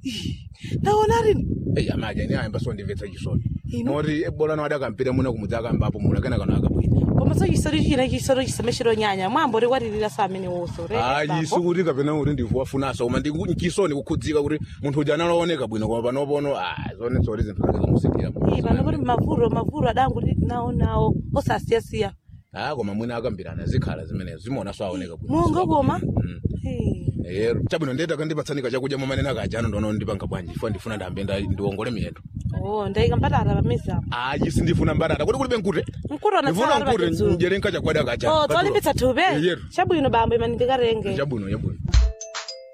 ndaona rini eyi amaja ni ayamba sondimvetsa chisoni Inu? noti bolano adakampita muna kumudzi akambapa mula kena kano akabwino koma so chisori china chisori chisameshero nyanya mwambo likwatirira sa amene woso ayi sikuti kapena kuti ndifuwafunasa koma ndichisoni kukhudzika kuti munthu uja analooneka bwino koma panopono zone zoti zinthu zake zamusikira pano kuti mavuro mavuro adanguti nawo nawo osasiyasiya a koma mwina akambirana zikhala zimenezo zimaonanso aoneka bwino mongo koma Mm. Eh. ero chabwino ndiyeta kandipatsanika chakudya momanena kajano ndono ndipanga bwanji ifo ndifuna ndambe nda- ndiwongole miyendo oh ndayika mbatata pameza apo ayi sindifuna mbatata kuti kulibe nkute mkutona ndifuna nkute njere nkachakwada kacha oh tolimbitsa thupi yeru chabwino bambo imani ndikarenge chabwino chabwino